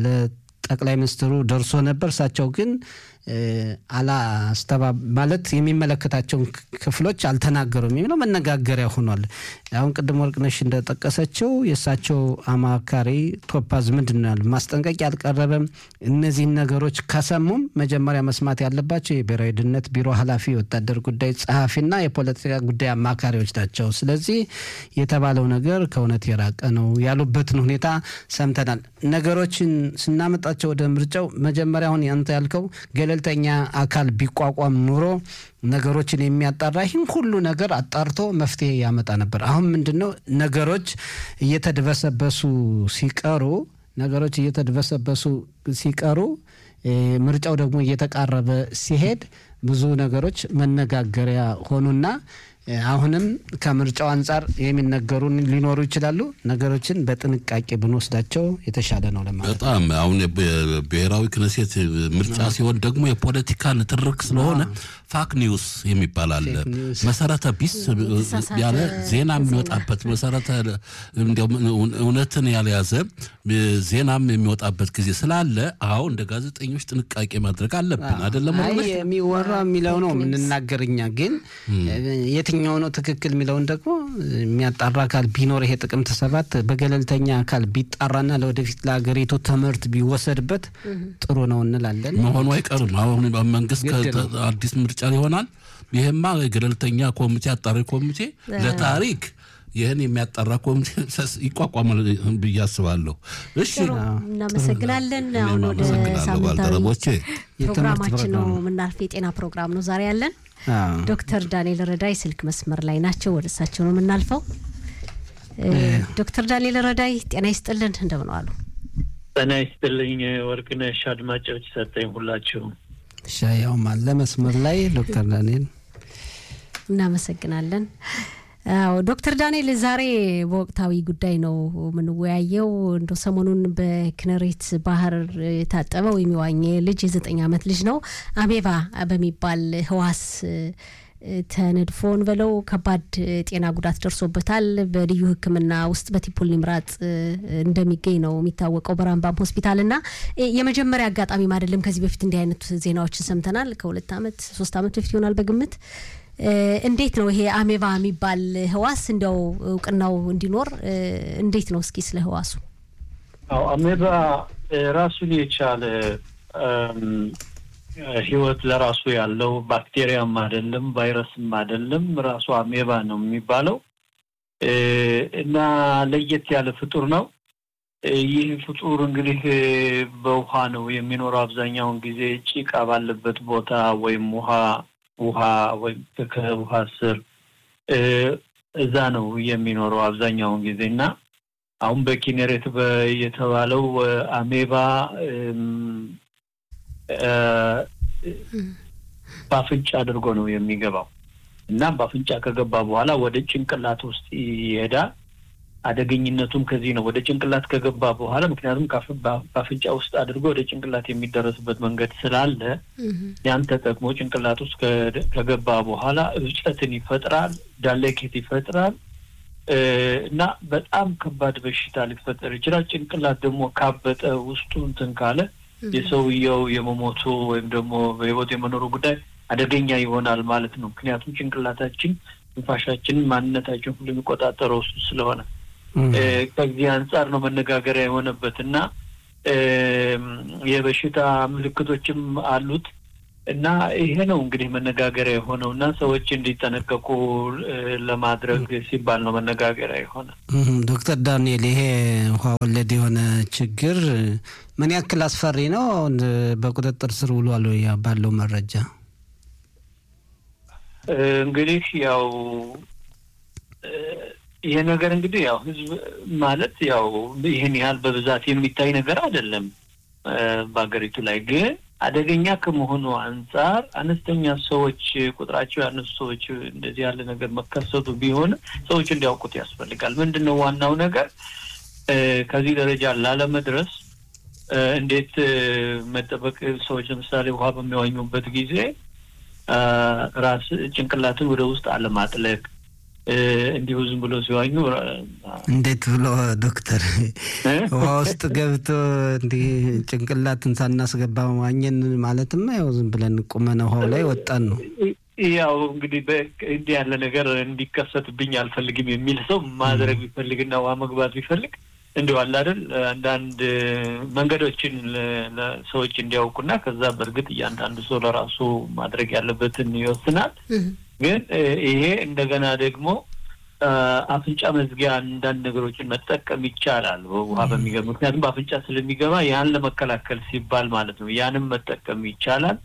Speaker 3: ለጠቅላይ ሚኒስትሩ ደርሶ ነበር። እሳቸው ግን እ፣ አላስተባ ማለት የሚመለከታቸውን ክ- ክፍሎች አልተናገሩም የሚለው መነጋገሪያ ሆኗል። አሁን ቅድም ወርቅነሽ እንደጠቀሰችው የእሳቸው አማካሪ ቶፓዝ ምንድን ነው ያሉ ማስጠንቀቂያ አልቀረበም። እነዚህን ነገሮች ከሰሙም መጀመሪያ መስማት ያለባቸው የብሔራዊ ደህንነት ቢሮ ኃላፊ፣ የወታደር ጉዳይ ጸሐፊና የፖለቲካ ጉዳይ አማካሪዎች ናቸው። ስለዚህ የተባለው ነገር ከእውነት የራቀ ነው ያሉበትን ሁኔታ ሰምተናል። ነገሮችን ስናመጣቸው ወደ ምርጫው መጀመሪያ አሁን ያንተ ያልከው ገለልተኛ አካል ቢቋቋም ኑሮ ነገሮችን የሚያጣራ ይህን ሁሉ ነገር አጣርቶ መፍትሄ ያመጣ ነበር። አሁን ምንድን ነው ነገሮች እየተድበሰበሱ ሲቀሩ ነገሮች እየተድበሰበሱ ሲቀሩ እ፣ ምርጫው ደግሞ እየተቃረበ ሲሄድ ብዙ ነገሮች መነጋገሪያ ሆኑና እ፣ አሁንም ከምርጫው አንጻር የሚነገሩን ሊኖሩ ይችላሉ። ነገሮችን በጥንቃቄ ብንወስዳቸው የተሻለ ነው ለማለት ነው።
Speaker 1: በጣም አሁን የብ- ብሔራዊ ክነሴት ምርጫ ሲሆን ደግሞ የፖለቲካ ንትርክ ስለሆነ ፋክ ኒውስ የሚባል አለ።
Speaker 3: ፌክ ኒውስ።
Speaker 1: መሰረተ ቢስ
Speaker 2: የተሳሳተ
Speaker 1: ያለ ዜና
Speaker 2: ዜና።
Speaker 1: የሚወጣበት መሰረተ እንዲያው እውነትን ያልያዘ ዜናም የሚወጣበት ጊዜ ስላለ አዎ እንደ ጋዜጠኞች ጥንቃቄ ማድረግ አለብን። አይደለም
Speaker 3: አይ
Speaker 1: ወንድሞች?
Speaker 3: የሚወራ የሚለው ነው የምንናገር እኛ ግን የትኛው ነው ትክክል የሚለውን ደግሞ የሚያጣራ አካል ቢኖር ይሄ ጥቅምት ሰባት በገለልተኛ አካል ቢጣራና ለወደፊት ለሀገሪቱ ትምህርት ቢወሰድበት ጥሩ ነው እንላለን።
Speaker 1: መሆኑ አይቀርም። አሁን መንግስት
Speaker 3: ግድ ነው።
Speaker 1: ከ- አዲስ ምርጫ ይሆናል። ይሄማ ገለልተኛ ኮሚቴ አጣሪ ኮሚቴ ለታሪክ ይህን የሚያጣራ ኮሚቴ ይቋቋማል ብዬ አስባለሁ። እሺ
Speaker 2: ጥሩ እናመሰግናለን። አሁን ወደ
Speaker 1: አመሰግናለሁ
Speaker 2: ሳምንታዊ
Speaker 1: ባልደረቦቼ።
Speaker 2: ፕሮግራማችን ነው
Speaker 3: ፕሮግራም ነው።
Speaker 2: የምናልፍ። የጤና ፕሮግራም ነው ዛሬ ያለን።
Speaker 3: አዎ።
Speaker 2: ዶክተር ዳንኤል ረዳይ ስልክ መስመር ላይ ናቸው። ወደ እሳቸው ነው የምናልፈው። እ፣ ዶክተር ዳንኤል ረዳይ ጤና ይስጥልን፣ እንደምን ዋሉ?
Speaker 4: ጤና ይስጥልኝ ወርቅነሽ፣ አድማጮች ሰጠኝ ሁላችሁም።
Speaker 3: ሻያውም አለ መስመር ላይ ዶክተር ዳንኤል
Speaker 2: እናመሰግናለን። አዎ ዶክተር ዳንኤል ዛሬ በወቅታዊ ጉዳይ ነው የምንወያየው። እንደ ሰሞኑን በክነሬት ባህር የታጠበ ወይም የዋኘ ልጅ የዘጠኝ ዓመት ልጅ ነው አሜባ በሚባል ህዋስ ተነድፎን በለው ከባድ ጤና ጉዳት ደርሶበታል። በልዩ ሕክምና ውስጥ በቲፑል ኒምራጥ እንደሚገኝ ነው የሚታወቀው በራምባም ሆስፒታል እና የመጀመሪያ አጋጣሚም አይደለም። ከዚህ በፊት እንዲህ አይነት ዜናዎችን ሰምተናል። ከሁለት ዓመት ሶስት ዓመት በፊት ይሆናል በግምት እንዴት ነው ይሄ አሜባ የሚባል ህዋስ እንዲያው እውቅናው እንዲኖር እንዴት ነው? እስኪ ስለ ህዋሱ።
Speaker 4: አዎ አሜባ ራሱን የቻለ ህይወት ለራሱ ያለው ባክቴሪያም አይደለም፣ ቫይረስም አይደለም። ራሱ አሜባ ነው የሚባለው እና ለየት ያለ ፍጡር ነው። ይህ ፍጡር እንግዲህ በውሃ ነው የሚኖረው። አብዛኛውን ጊዜ ጭቃ ባለበት ቦታ ወይም ውሃ ውሃ ወይም ከውሃ ስር እዛ ነው የሚኖረው አብዛኛውን ጊዜ እና አሁን በኪኔሬት የተባለው አሜባ በአፍንጫ አድርጎ ነው የሚገባው እና በአፍንጫ ከገባ በኋላ ወደ ጭንቅላት ውስጥ ይሄዳል። አደገኝነቱም ከዚህ ነው። ወደ ጭንቅላት ከገባ በኋላ ምክንያቱም በአፍንጫ ውስጥ አድርጎ ወደ ጭንቅላት የሚደረስበት መንገድ ስላለ ያን ተጠቅሞ ጭንቅላት ውስጥ ከገባ በኋላ እብጠትን ይፈጥራል፣ ዳሌኬት ይፈጥራል እና በጣም ከባድ በሽታ ሊፈጠር ይችላል። ጭንቅላት ደግሞ ካበጠ ውስጡ እንትን ካለ የሰውየው የመሞቱ ወይም ደግሞ በህይወት የመኖሩ ጉዳይ አደገኛ ይሆናል ማለት ነው። ምክንያቱም ጭንቅላታችን፣ ትንፋሻችንን፣ ማንነታችን ሁሉ የሚቆጣጠረው እሱ ስለሆነ ከዚህ አንጻር ነው መነጋገሪያ የሆነበት እና የበሽታ ምልክቶችም አሉት እና ይሄ ነው እንግዲህ መነጋገሪያ የሆነው እና ሰዎች እንዲጠነቀቁ ለማድረግ ሲባል ነው መነጋገሪያ የሆነ።
Speaker 3: ዶክተር ዳንኤል ይሄ ውሃ ወለድ የሆነ ችግር ምን ያክል አስፈሪ ነው? በቁጥጥር ስር ውሏል ባለው መረጃ?
Speaker 4: እንግዲህ ያው ይሄ ነገር እንግዲህ ያው ህዝብ ማለት ያው ይህን ያህል በብዛት የሚታይ ነገር አይደለም በሀገሪቱ ላይ ግን አደገኛ ከመሆኑ አንጻር አነስተኛ ሰዎች ቁጥራቸው ያነሱ ሰዎች እንደዚህ ያለ ነገር መከሰቱ ቢሆን ሰዎች እንዲያውቁት ያስፈልጋል። ምንድን ነው ዋናው ነገር ከዚህ ደረጃ ላለመድረስ እንዴት መጠበቅ ሰዎች ለምሳሌ ውሃ በሚዋኙበት ጊዜ ራስ ጭንቅላትን ወደ ውስጥ አለማጥለቅ እንዲሁ ዝም ብሎ ሲዋኙ
Speaker 3: እንዴት ብሎ ዶክተር ውሃ ውስጥ ገብቶ እንዲህ ጭንቅላትን ሳናስገባ ዋኘን ማለትማ ያው ዝም ብለን ቁመን ውሃው ላይ ወጣን ነው።
Speaker 4: ያው እንግዲህ እንዲህ ያለ ነገር እንዲከሰትብኝ አልፈልግም የሚል ሰው ማድረግ ቢፈልግና ውሃ መግባት ቢፈልግ እንዲሁ አለ አይደል አንዳንድ መንገዶችን ሰዎች እንዲያውቁና ከዛ በእርግጥ እያንዳንዱ ሰው ለራሱ ማድረግ ያለበትን ይወስናል። ግን ይሄ እንደገና ደግሞ አፍንጫ መዝጊያ አንዳንድ ነገሮችን መጠቀም ይቻላል ውሃ በሚገባ ምክንያቱም በአፍንጫ ስለሚገባ ያን ለመከላከል ሲባል ማለት ነው። ያንም መጠቀም ይቻላል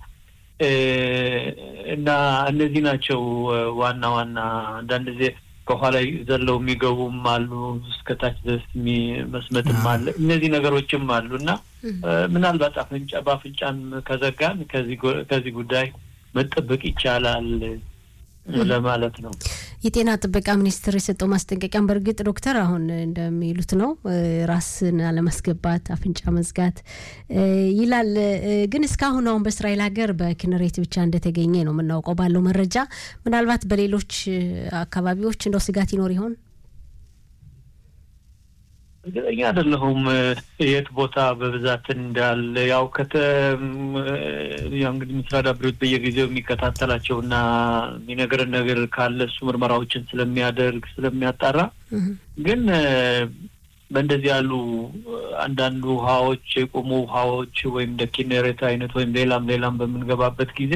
Speaker 4: እና እነዚህ ናቸው ዋና ዋና አንዳንድ ጊዜ ከኋላ ዘለው የሚገቡም አሉ፣ እስከታች ድረስ መስመጥም አለ። እነዚህ ነገሮችም አሉ እና ምናልባት አፍንጫ በአፍንጫን ከዘጋን ከዚህ ጉዳይ መጠበቅ ይቻላል ለማለት ነው።
Speaker 2: የጤና ጥበቃ ሚኒስቴር የሰጠው ማስጠንቀቂያም በእርግጥ ዶክተር አሁን እንደሚሉት ነው፣ ራስን አለማስገባት፣ አፍንጫ መዝጋት ይላል። ግን እስካሁን አሁን በእስራኤል ሀገር በኪነሬት ብቻ እንደተገኘ ነው የምናውቀው ባለው መረጃ። ምናልባት በሌሎች አካባቢዎች እንደው ስጋት ይኖር ይሆን?
Speaker 4: እርግጠኛ አይደለሁም የት ቦታ በብዛት እንዳለ። ያው ከተ ያው እንግዲህ ምስራድ አብሬት በየጊዜው የሚከታተላቸው እና የሚነግረን ነገር ካለ እሱ ምርመራዎችን ስለሚያደርግ ስለሚያጣራ፣ ግን በእንደዚህ ያሉ አንዳንድ ውሃዎች የቆሙ ውሃዎች ወይም እንደ ኪኔሬት አይነት ወይም ሌላም ሌላም በምንገባበት ጊዜ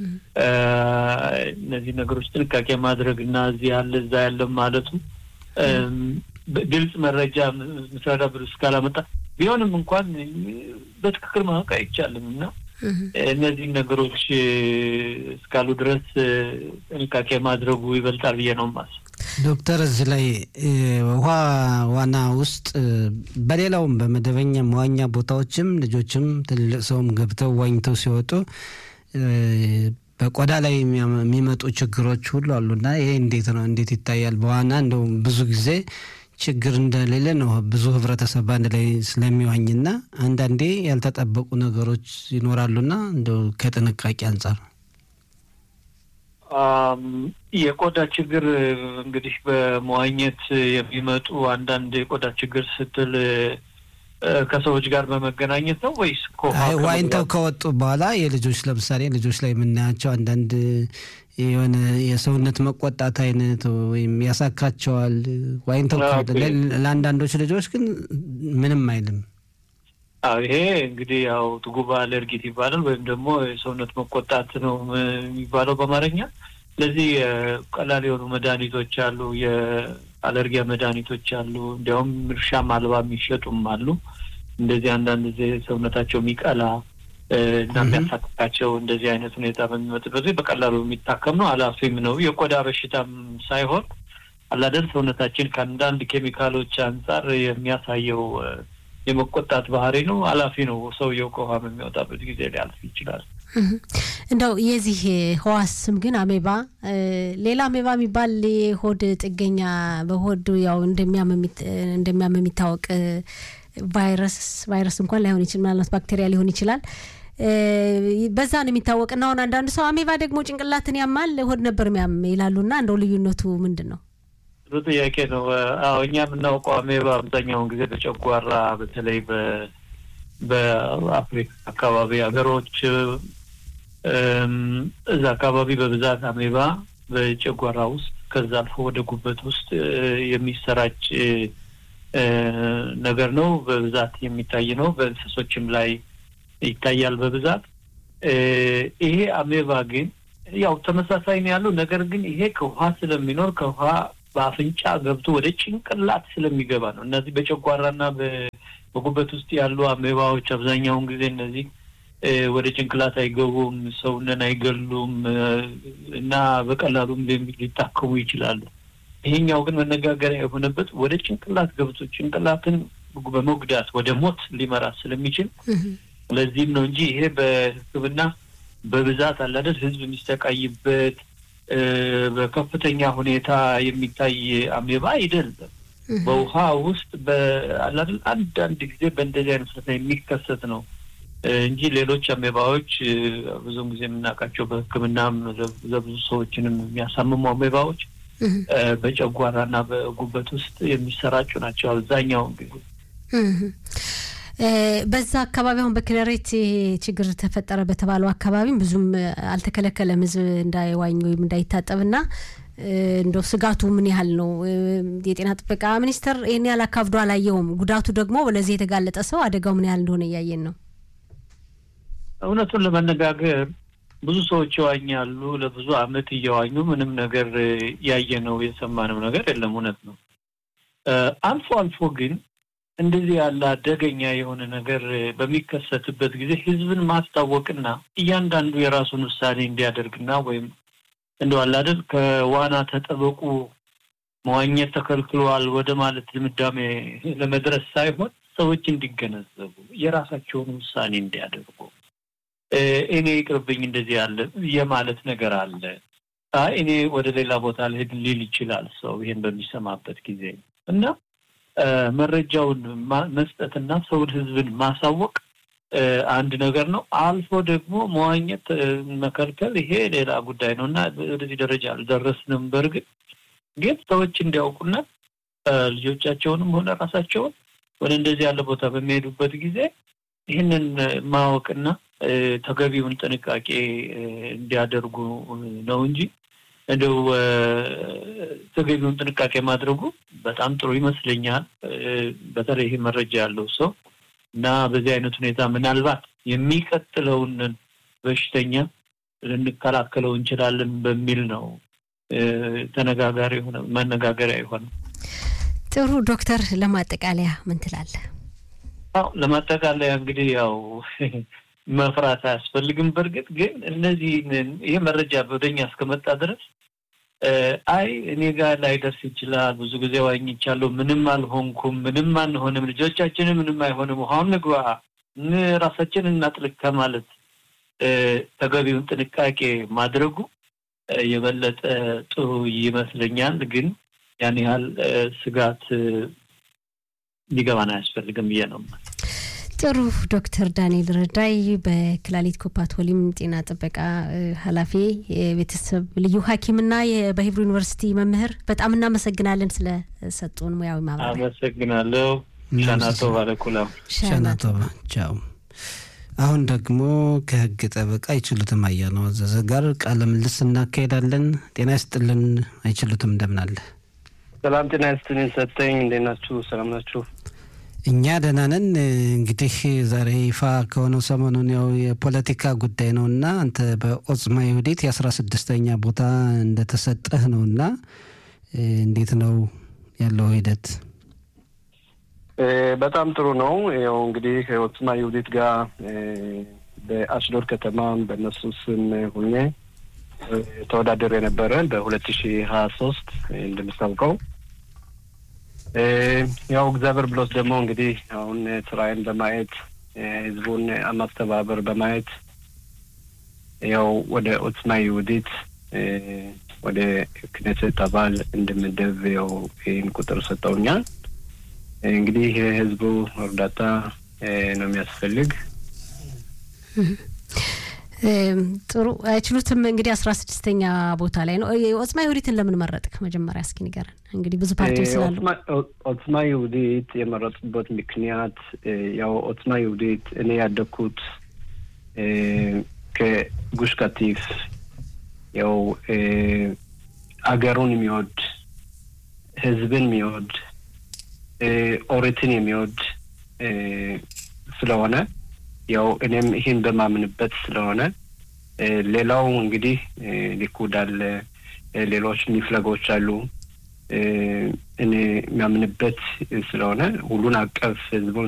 Speaker 4: እነዚህ ነገሮች ጥንቃቄ ማድረግ እና እዚህ ያለ እዛ ያለ ማለቱ ግልጽ መረጃ ምስራዳ ብር እስካላመጣ ቢሆንም እንኳን በትክክል ማወቅ አይቻልም እና እነዚህን ነገሮች እስካሉ ድረስ ጥንቃቄ ማድረጉ ይበልጣል ብዬ ነው ማስ
Speaker 3: ዶክተር እዚህ ላይ ውሃ ዋና ውስጥ በሌላውም በመደበኛ መዋኛ ቦታዎችም ልጆችም ትልልቅ ሰውም ገብተው ዋኝተው ሲወጡ በቆዳ ላይ የሚመጡ ችግሮች ሁሉ አሉና ይሄ እንዴት ነው? እንዴት ይታያል? በዋና እንደው ብዙ ጊዜ ችግር እንደሌለ ነው ብዙ ህብረተሰብ በአንድ ላይ ስለሚዋኝና አንዳንዴ ያልተጠበቁ ነገሮች ይኖራሉና እንደው ከጥንቃቄ አንጻር
Speaker 4: የቆዳ ችግር እንግዲህ በመዋኘት የሚመጡ አንዳንድ የቆዳ ችግር ስትል ከሰዎች ጋር በመገናኘት ነው ወይስ
Speaker 3: ዋኝተው ከወጡ በኋላ የልጆች ለምሳሌ ልጆች ላይ የምናያቸው አንዳንድ የሆነ የሰውነት መቆጣት አይነት ወይም ያሳካቸዋል። ዋኝተው ለአንዳንዶች ልጆች ግን ምንም አይልም።
Speaker 4: ይሄ እንግዲህ ያው ትጉባ አለርጊት ይባላል ወይም ደግሞ የሰውነት መቆጣት ነው የሚባለው በአማርኛ። ስለዚህ ቀላል የሆኑ መድኃኒቶች አሉ፣ የአለርጊያ መድኃኒቶች አሉ። እንዲያውም እርሻም አልባ የሚሸጡም አሉ። እንደዚህ አንዳንድ ጊዜ ሰውነታቸው የሚቀላ እና የሚያሳክካቸው እንደዚህ አይነት ሁኔታ በሚመጥበት በቀላሉ የሚታከም ነው። አላፊም ነው። የቆዳ በሽታም ሳይሆን አላደል ሰውነታችን ከአንዳንድ ኬሚካሎች አንጻር የሚያሳየው የመቆጣት ባህሪ ነው። አላፊ ነው። ሰውየው ከውሃ በሚወጣበት ጊዜ ሊያልፍ ይችላል።
Speaker 2: እንደው የዚህ ህዋስ ስም ግን አሜባ፣ ሌላ አሜባ የሚባል የሆድ ጥገኛ በሆድ ያው እንደሚያም የሚታወቅ ቫይረስ ቫይረስ እንኳን ላይሆን ይችላል፣ ምናልባት ባክቴሪያ ሊሆን ይችላል። በዛ ነው የሚታወቅ እና አሁን አንዳንድ ሰው አሜባ ደግሞ ጭንቅላትን ያማል፣ ሆድ ነበር የሚያም ይላሉና እንደው ልዩነቱ ምንድን ነው?
Speaker 4: ጥሩ ጥያቄ ነው። አዎ እኛ የምናውቀው አሜባ አብዛኛውን ጊዜ በጨጓራ በተለይ በአፍሪካ አካባቢ ሀገሮች እዛ አካባቢ በብዛት አሜባ በጨጓራ ውስጥ ከዛ አልፎ ወደ ጉበት ውስጥ የሚሰራጭ ነገር ነው። በብዛት የሚታይ ነው። በእንስሶችም ላይ ይታያል በብዛት። ይሄ አሜባ ግን ያው ተመሳሳይ ነው ያለው። ነገር ግን ይሄ ከውሃ ስለሚኖር ከውሃ በአፍንጫ ገብቶ ወደ ጭንቅላት ስለሚገባ ነው። እነዚህ በጨጓራና በጉበት ውስጥ ያሉ አሜባዎች አብዛኛውን ጊዜ እነዚህ ወደ ጭንቅላት አይገቡም፣ ሰውነን አይገሉም እና በቀላሉም ሊታከሙ ይችላሉ። ይሄኛው ግን መነጋገሪያ የሆነበት ወደ ጭንቅላት ገብቶ ጭንቅላትን በመጉዳት ወደ ሞት ሊመራ ስለሚችል ለዚህም ነው እንጂ ይሄ በሕክምና በብዛት አላደል ህዝብ የሚሰቃይበት በከፍተኛ ሁኔታ የሚታይ አሜባ አይደለም። በውሃ ውስጥ በአላደል አንዳንድ ጊዜ በእንደዚህ አይነት ሁኔታ የሚከሰት ነው እንጂ ሌሎች አሜባዎች ብዙውን ጊዜ የምናውቃቸው በሕክምናም ለብዙ ሰዎችንም የሚያሳምሙ አሜባዎች በጨጓራና በጉበት ውስጥ የሚሰራጩ ናቸው አብዛኛውን ጊዜ።
Speaker 2: በዛ አካባቢ አሁን በኪነሬት ችግር ተፈጠረ በተባለው አካባቢም ብዙም አልተከለከለም ህዝብ እንዳይዋኝ ወይም እንዳይታጠብና እንደው ስጋቱ ምን ያህል ነው? የጤና ጥበቃ ሚኒስቴር ይህን ያህል አካብዶ አላየውም። ጉዳቱ ደግሞ ለዚህ የተጋለጠ ሰው አደጋው ምን ያህል እንደሆነ እያየን ነው።
Speaker 4: እውነቱን ለመነጋገር ብዙ ሰዎች ይዋኛሉ። ለብዙ አመት እየዋኙ ምንም ነገር ያየነው የሰማነው ነገር የለም። እውነት ነው። አልፎ አልፎ ግን እንደዚህ ያለ አደገኛ የሆነ ነገር በሚከሰትበት ጊዜ ህዝብን ማስታወቅና እያንዳንዱ የራሱን ውሳኔ እንዲያደርግና ወይም እንደው አለ አይደል ከዋና ተጠበቁ መዋኘት ተከልክሏል ወደ ማለት ድምዳሜ ለመድረስ ሳይሆን ሰዎች እንዲገነዘቡ የራሳቸውን ውሳኔ እንዲያደርጉ እኔ ይቅርብኝ እንደዚህ ያለ የማለት ነገር አለ። አይ እኔ ወደ ሌላ ቦታ ልሄድ ሊል ይችላል ሰው ይሄን በሚሰማበት ጊዜ እና መረጃውን መስጠትና ሰውን ህዝብን ማሳወቅ አንድ ነገር ነው። አልፎ ደግሞ መዋኘት መከልከል ይሄ ሌላ ጉዳይ ነው እና ወደዚህ ደረጃ አልደረስንም። በእርግጥ ግን ሰዎች እንዲያውቁና ልጆቻቸውንም ሆነ ራሳቸውን ወደ እንደዚህ ያለ ቦታ በሚሄዱበት ጊዜ ይህንን ማወቅና ተገቢውን ጥንቃቄ እንዲያደርጉ ነው እንጂ እንደው ተገቢውን ጥንቃቄ ማድረጉ በጣም ጥሩ ይመስለኛል። በተለይ ይሄ መረጃ ያለው ሰው እና በዚህ አይነት ሁኔታ ምናልባት የሚቀጥለውን በሽተኛ ልንከላከለው እንችላለን በሚል ነው ተነጋጋሪ የሆነ መነጋገሪያ የሆነ።
Speaker 2: ጥሩ ዶክተር፣ ለማጠቃለያ ምን ትላለህ?
Speaker 4: አዎ ለማጠቃለያ እንግዲህ ያው መፍራት አያስፈልግም። በእርግጥ ግን እነዚህ ይሄ መረጃ ወደኛ እስከመጣ ድረስ አይ እኔ ጋር ላይደርስ ይችላል፣ ብዙ ጊዜ ዋኝቻለሁ፣ ምንም አልሆንኩም፣ ምንም አንሆንም፣ ልጆቻችንም ምንም አይሆንም፣ ውሃውን ንግባ፣ ራሳችንን እናጥልቅ ከማለት ተገቢውን ጥንቃቄ ማድረጉ የበለጠ ጥሩ ይመስለኛል። ግን ያን ያህል ስጋት ሊገባን አያስፈልግም ብዬ ነው።
Speaker 2: ጥሩ ዶክተር ዳንኤል ረዳይ በክላሊት ኮፓቶሊም ጤና ጥበቃ ኃላፊ የቤተሰብ ልዩ ሐኪምና በሂብሩ ዩኒቨርሲቲ መምህር በጣም እናመሰግናለን ስለሰጡን ሙያዊ ማብራሪያ።
Speaker 4: አመሰግናለሁ። ሻናቶ ባለኩላ
Speaker 3: ሻናቶ ቻው። አሁን ደግሞ ከህግ ጠበቃ አይችሉትም አያነው አዘዘ ጋር ቃለ ምልልስ እናካሄዳለን። ጤና ይስጥልን አይችሉትም፣ እንደምን አለ?
Speaker 5: ሰላም ጤና ይስጥልኝ ሰጠኝ። እንዴት ናችሁ? ሰላም ናችሁ?
Speaker 3: እኛ ደህና ነን። እንግዲህ ዛሬ ይፋ ከሆነው ሰሞኑን ያው የፖለቲካ ጉዳይ ነው እና አንተ በኦጽማ ይሁዲት የአስራ ስድስተኛ ቦታ እንደተሰጠህ ነው እና እንዴት ነው ያለው ሂደት?
Speaker 5: በጣም ጥሩ ነው። ያው እንግዲህ ኦጽማ ይሁዲት ጋር በአሽዶር ከተማ በእነሱ ስም ሁኜ ተወዳደር የነበረ በሁለት ሺህ ሀያ ሶስት እንደምታውቀው ያው እግዚአብሔር ብሎት ደግሞ እንግዲህ አሁን ስራዬን በማየት ህዝቡን ማስተባበር በማየት ያው ወደ ኦጽማ ይሁዲት ወደ ክኔሴት አባል እንድምደብ ያው ይህን ቁጥር ሰጠውኛል። እንግዲህ ህዝቡ እርዳታ ነው የሚያስፈልግ።
Speaker 2: ጥሩ አይችሉትም። እንግዲህ አስራ ስድስተኛ ቦታ ላይ ነው። ኦጽማ ይሁዲትን ለምን መረጥክ? መጀመሪያ እስኪ ንገረን። እንግዲህ ብዙ ፓርቲዎች ስላሉ
Speaker 5: ኦጽማ ይሁዲት የመረጡበት ምክንያት ያው ኦጽማ ይሁዲት እኔ ያደግኩት ከጉሽ ካቲፍ ያው አገሩን የሚወድ ህዝብን የሚወድ ኦሪትን የሚወድ ስለሆነ ያው እኔም ይህን በማምንበት ስለሆነ ሌላው እንግዲህ ሊኩድ አለ፣ ሌሎች ሚፍለጎች አሉ። እኔ የሚያምንበት ስለሆነ ሁሉን አቀፍ ህዝቡን